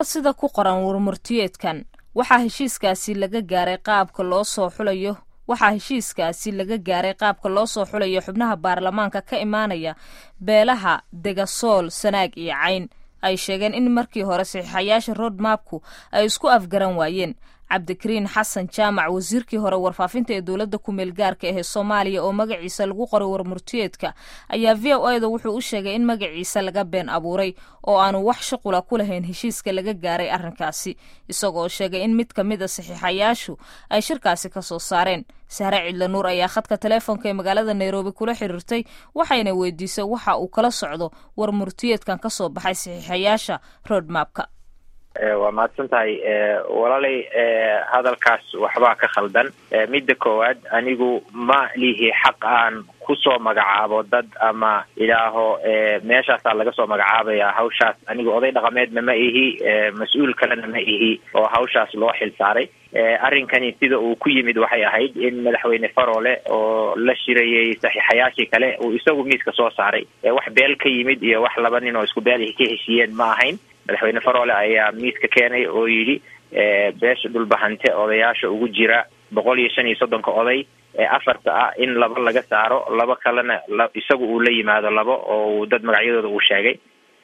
sida ku qoran warmurtiyeedkan waxaa heshiiskaasi laga gaaray qaabka loo soo xulayo waxaa heshiiskaasi laga gaaray qaabka loo soo xulayo xubnaha baarlamaanka ka imaanaya beelaha degasool sanaag iyo cayn ay sheegeen in markii hore saxiixayaasha roadmapku ay isku afgaran waayeen cabdikariin xasan jaamac wasiirkii hore warfaafinta ee dowladda kumeel gaarka ahee soomaaliya oo magaciisa lagu qoray warmurtiyeedka ayaa v o eda wuxuu u sheegay in magaciisa laga been abuuray oo aanu wax shuqula ku lahayn heshiiska laga gaaray arrinkaasi isagoo sheegay in mid ka mid a saxiixayaashu ay shirkaasi ka soo saareen sahre cidla nuur ayaa khadka taleefonka ee magaalada nairobi kula xiriirtay waxayna weydiisay waxa uu kala socdo warmurtiyeedkan ka soo baxay saxiixayaasha roadmapka waa mahadsan tahay walaalay hadalkaas waxbaa ka khaldan midda koowaad anigu ma lihi xaq aan kusoo magacaabo dad ama idhaaho meeshaasaa laga soo magacaabaya hawshaas anigu oday dhaqameedna ma ihi mas-uul kalena ma ihi oo hawshaas loo xil saaray arrinkani sida uu ku yimid waxay ahayd in madaxweyne faroole oo la shirayay saxiixayaashii kale uu isagu miiska soo saaray wax beel ka yimid iyo wax laba nin oo isku beel ka heshiiyeen ma ahayn madaxweyne faroole ayaa miiska keenay oo yidhi beesha dhulbahante odayaasha ugu jira boqol iyo shan iyo soddonka oday ee afarta ah in laba laga saaro laba kalena isagu uu la yimaado labo oo dad magacyadooda uu sheegay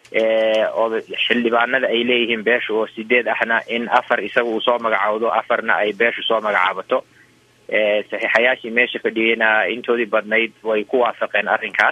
xildhibaanada ay leeyihiin beesha oo sideed ahna in afar isaga uu soo magacaawdo afarna ay beeshu soo magacaabato saxiixayaashii meesha fadhiyeyna intoodii badnayd way ku waafaqeen arrinkaas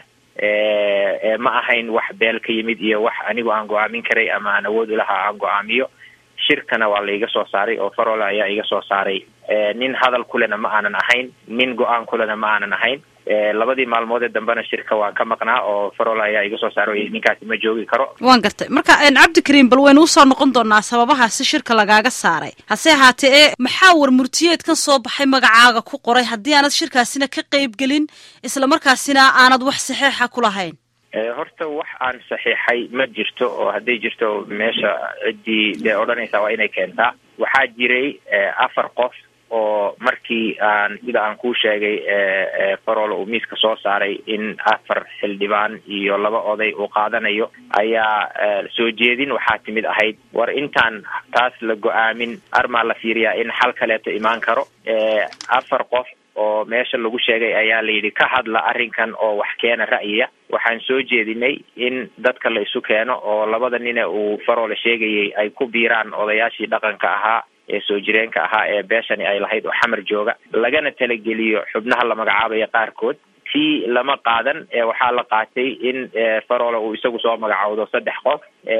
ma ahayn wax beel ka yimid iyo wax anigu aan go-aamin karay ama aan awood ulahaa aan go-aamiyo shirkana waa la iga soo saaray oo faroole ayaa iga soo saaray nin hadal kulena ma aanan ahayn nin go-aan kulena ma aanan ahayn labadii maalmoodee dambena shirka waan ka maqnaa oo faroole ayaa iga soo saaray ninkaasi ma joogi karo waan gartay marka cabdikariim bal waynu usoo noqon doonaa sababahaasi shirka lagaaga saaray hase ahaatee ee maxaa warmurtiyeedkan soo baxay magacaaga ku qoray haddii aanad shirkaasina ka qeyb gelin isla markaasina aanad wax saxeixa ku lahayn horta wax aan saxiixay ma jirto oo hadday jirto meesha ciddii dee odhanaysaa waa inay keentaa waxaa jiray afar qof oo markii aan sida aan kuu sheegay faroole uu miiska soo saaray in afar xildhibaan iyo laba oday uu qaadanayo ayaa soo jeedin waxaa timid ahayd war intaan taas la go-aamin armaa la fiiriyaa in xal kaleeto imaan karo afar qof oo meesha lagu sheegay ayaa la yidhi ka hadla arrinkan oo wax keena ra'yiya waxaan soo jeedinay in dadka la isu keeno oo labada nine uu faroole sheegayay ay ku biiraan odayaashii dhaqanka ahaa ee soo jireenka ahaa ee beeshani ay lahayd oo xamar jooga lagana talageliyo xubnaha la magacaabaya qaarkood tii lama qaadan waxaa la qaatay in faroole uu isagu soo magacaawdo saddex qof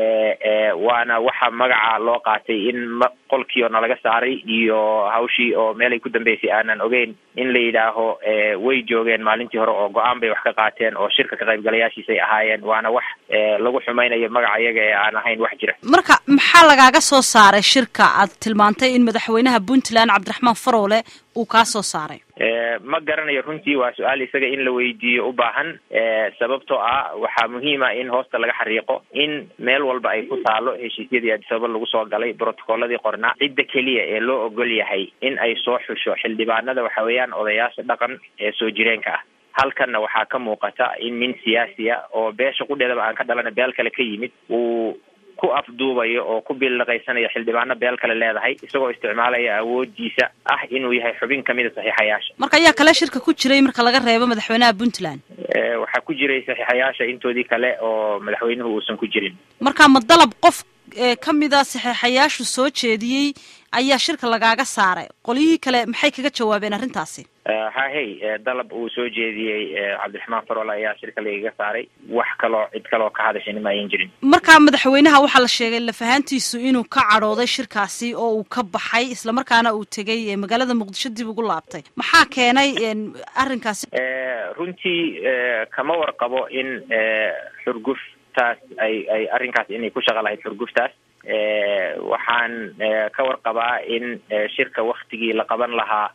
waana waxa magaca loo qaatay in qolkiio nalaga saaray iyo hawshii oo meelay ku dambeysay aanan ogeyn in la yidhaaho way joogeen maalintii hore oo go-aan bay wax ka qaateen oo shirka ka qaybgalayaashiisay ahaayeen waana wax lagu xumaynayo magaca iyaga ee aan ahayn wax jira marka maxaa lagaaga soo saaray shirka aad tilmaantay in madaxweynaha puntland cabdiraxmaan faroole uu kaa soo saaray ma garanayo runtii waa su-aal isaga in la weydiiyo u baahan sababtoo ah waxaa muhiima in hoosta laga xariiqo in meel walba ay ku taalo heshiisyadii adisababa lagu soo galay brotocolladii qornaa cidda keliya ee loo ogol yahay in ay soo xusho xildhibaanada waxa weeyaan odayaasha dhaqan ee soo jireenka ah halkanna waxaa ka muuqata in nin siyaasiya oo beesha qudheedaba aan ka dhalana beel kale ka yimid uu ku afduubayo oo ku billaqaysanayo xildhibaano beel kale leedahay isagoo isticmaalaya awoodiisa ah inuu yahay xubin kamida saxiixayaasha marka ayaa kale shirka ku jiray marka laga reebo madaxweynaha puntland waxaa ku jiray saxiixayaasha intoodii kale oo madaxweynuhu uusan ku jirin marka ma dalab qof ka mida saxiixayaashu soo jeediyey ayaa shirka lagaaga saaray qolyihii kale maxay kaga jawaabeen arrintaasi hahey dalab uu soo jeediyey cabdiraxmaan faroole ayaa shirka lagaga saaray wax kaloo cid kaloo ka hadashayna ma ayan jirin marka madaxweynaha waxaa la sheegay lafahaantiisu inuu ka cadhooday shirkaasi oo uu ka baxay islamarkaana uu tegay magaalada muqdisho dib ugu laabtay maxaa keenay arrinkaasi runtii kama warqabo in xurguftaas ay ay arrinkaas inay ku shaqo lahayd xurguftaas waxaan ka warqabaa in shirka waktigii la qaban lahaa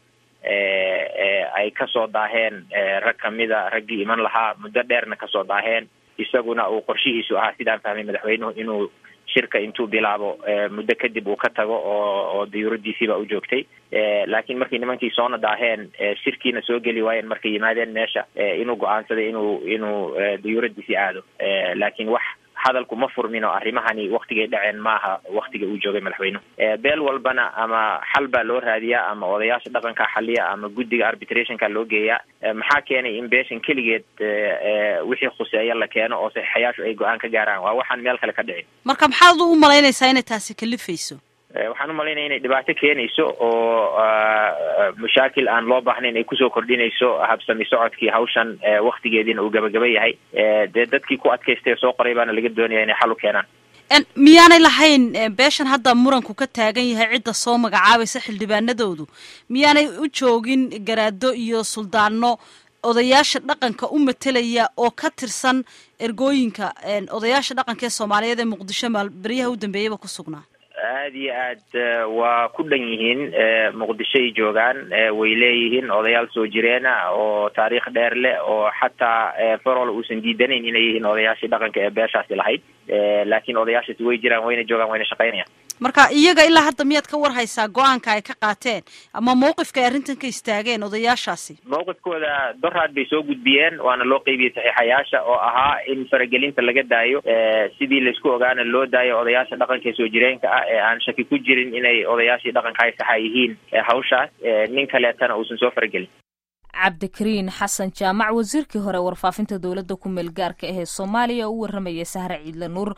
ay kasoo daaheen rag kamida raggii iman lahaa muddo dheerna kasoo daaheen isaguna uu qorshihiisu ahaa sidaan fahmay madaxweynuhu inuu shirka intuu bilaabo muddo kadib uu ka tago oo oo dayuuradiisiiba u joogtay laakiin markii nimankii soona daaheen shirkiina soo geli waayeen markay yimaadeen meesha inuu go-aansaday inuu inuu dayuuradiisii aado laakiin wax hadalku ma furmin oo arrimahani waktigay dhaceen maaha waktiga uu joogay madaxweynuhu beel walbana ama xal baa loo raadiyaa ama odayaasha dhaqanka xaliya ama guddiga arbitrationka loo geeyaa maxaa keenay in beeshan keligeed wixii khuseeya la keeno oo saxiixayaashu ay go-aan ka gaaraan waa waxaan meel kale ka dhicin marka maxaad u malaynaysaa inay taasi kalifayso waxaan umalaynaya inay dhibaato keenayso oo mashaakil aan loo baahnayn ay kusoo kordhinayso habsami socodkii hawshan waktigeediina uu gabagaba yahay dee dadkii ku adkaystay soo qoray baana laga doonaya inay xal u keenaan miyaanay lahayn beeshan hadda muranku ka taagan yahay cidda soo magacaabaysa xildhibaanadoodu miyaanay u joogin garaado iyo suldaano odayaasha dhaqanka u matelaya oo ka tirsan ergooyinka odayaasha dhaqanka ee soomaaliyeed ee muqdisho maal beryaha u dambeeyaba ku sugnaa aada iyo aad waa ku dhan yihiin muqdishoay joogaan way leeyihiin odayaal soo jireena oo taariikh dheer leh oo xataa farol uusan diidanayn inay yihiin odayaashii dhaqanka ee beeshaasi lahayd laakiin odayaashaasi way jiraan wayna joogaan wayna shaqaynayaan marka iyaga ilaa hadda miyaad ka war haysaa go-aanka ay ka qaateen ama mawqifka ay arrintan ka istaageen odayaashaasi mawqifkooda doraad bay soo gudbiyeen waana loo qeybiyey saxiixayaasha oo ahaa in faragelinta laga daayo sidii laisku ogaana loo daayo odayaasha dhaqanka ee soo jireenka ah ee aan shaki ku jirin inay odayaashii dhaqanka ay saxa yihiin hawshaas nin kaleetana uusan soo faragelin cabdikariin xasan jaamac wasiirkii hore warfaafinta dowladda ku meel gaarka ahee soomaaliya oo u warramayay sahre ciidle nuur